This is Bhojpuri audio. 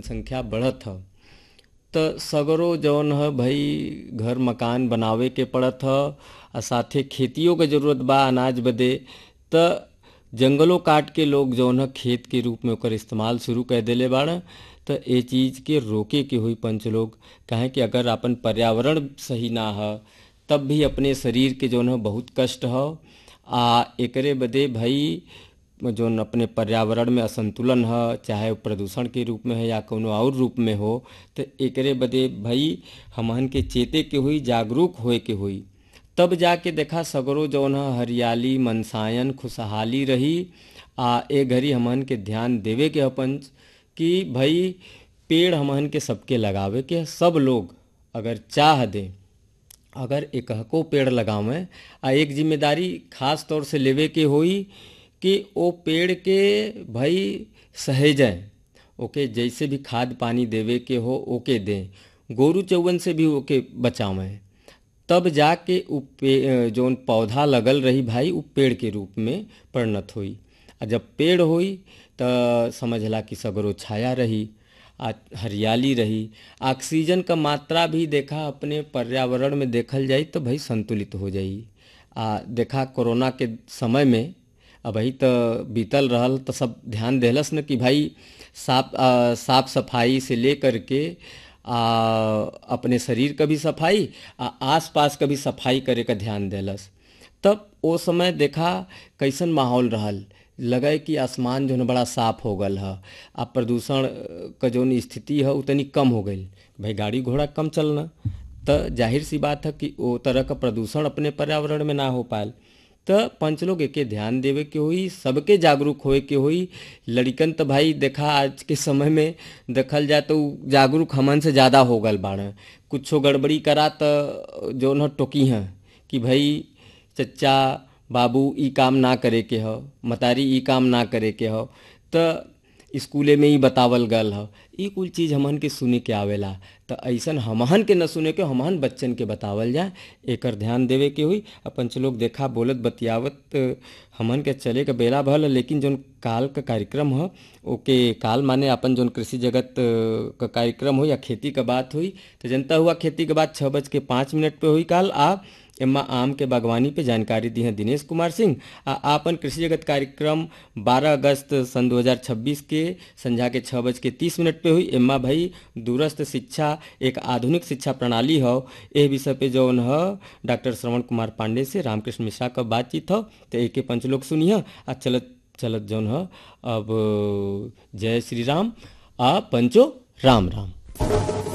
जनसंख्या बढ़त ह त सगरो जौन ह भई घर मकान बनावे के पड़त ह आ साथे खेतियों के जरूरत बा अनाज बदे त जंगलों काट के लोग जौन ह खेत के रूप में ओकर इस्तेमाल शुरू कर देले बाड़ त ए चीज के रोके के होई पंच लोग काहे कि अगर अपन पर्यावरण सही ना ह तब भी अपने शरीर के जौन ह बहुत कष्ट ह आ एकरे बदे भई जौन अपने पर्यावरण में असंतुलन ह चाहे वो प्रदूषण के रूप में है या कौनो और रूप में हो तो एकरे बदे भई हमहन के चेते के हुई जागरूक होए के हुई तब जाके देखा सगरो जौन ह हरियाली मनसायन खुशहाली रही आ ए घड़ी हमहन के ध्यान देवे के ह पंच कि भई पेड़ हमहन के सबके लगावे के ह। सब लोग अगर चाह दें अगर एकहको पेड़ लगावें आ एक जिम्मेदारी खास तौर से लेवे के होई कि ओ पेड़ के भई सहेजें ओके जैसे भी खाद पानी देवे के हो ओके दें गोरू चौवन से भी ओके बचावें तब जाके उ पे जौन पौधा लगल रही भाई उ पेड़ के रूप में परिणत होई आ जब पेड़ होई त समझला कि सगरो छाया रही आ हरियाली रही ऑक्सीजन का मात्रा भी देखा अपने पर्यावरण में देखल जाई तो भाई संतुलित हो जाई आ देखा कोरोना के समय में अबही तो बीतल रहल तो सब ध्यान देहलस न कि भाई साफ आ, साफ सफाई से लेकर के आ, अपने शरीर का भी सफाई आ आस पास का भी सफाई करे का ध्यान देलस तब ओ समय देखा कैसन माहौल रहल लगे कि आसमान जो है बड़ा साफ हो गल ह आ प्रदूषण का जौन स्थिति है उ तनी कम हो गई भाई गाड़ी घोड़ा कम चलना त जाहिर सी बात है कि ओ तरह का प्रदूषण अपने पर्यावरण में ना हो पायल त पंच लोग एके ध्यान देवे के होई सबके जागरूक होए के होई लड़िकन त भाई देखा आज के समय में देखल जाए तो उ जागरूक हमन से ज़्यादा हो गल बाड़े कुछो गड़बड़ी करा त जौन ह टोकी हैं कि भाई चच्चा बाबू ई काम ना करे के ह मतारी ई काम ना करे के ह त स्कूले में ही बतावल गल ह ई कुल चीज़ हमहन के सुने के आवेला त ऐसन हमहन के न सुने के हमहन बच्चन के बतावल जाए एकर ध्यान देवे के हुई अपन लोग देखा बोलत बतियावत हमहन के चले के बेला भल लेकिन जौन काल का कार्यक्रम ह ओके काल माने अपन जौन कृषि जगत का कार्यक्रम हो या खेती का बात हुई तो जनता हुआ खेती के बाद छः बज के पाँच मिनट पे हुई काल आ एम्मा आम के बागवानी पे जानकारी दी है दिनेश कुमार सिंह आ आपन कृषि जगत कार्यक्रम 12 अगस्त सन 2026 के संझा के छः बज के तीस मिनट पे हुई एम्मा भाई दूरस्थ शिक्षा एक आधुनिक शिक्षा प्रणाली हो एह विषय पे जौन ह डॉक्टर श्रवण कुमार पांडे से रामकृष्ण मिश्रा का बातचीत हो तो एके पंच लोग सुनिए आ चलत चलत जौन ह अब जय श्री राम आ पंचो राम राम